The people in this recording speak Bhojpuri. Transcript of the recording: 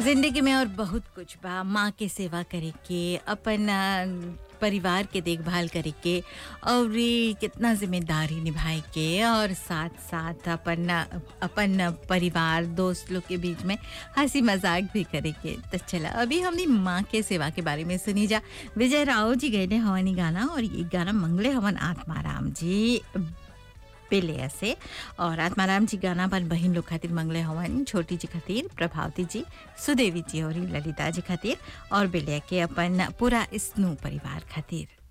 जिंदगी में और बहुत कुछ बा माँ के सेवा करे के अपन अ, परिवार के देखभाल करे के और ये कितना जिम्मेदारी निभाए के और साथ साथ अपन अ, अपन परिवार दोस्त लोग के बीच में हंसी मजाक भी करे के तो चला अभी हमने माँ के सेवा के बारे में सुनी जा विजय राव जी गए हवानी गाना और ये गाना मंगले हवन आत्माराम जी पेले से और आत्माराम जी गाना पर बहन लोग खातिर मंगले हवन छोटी जी खातिर प्रभावती जी सुदेवी जी और ललिता जी खातिर और बेलिया के अपन पूरा स्नू परिवार खातिर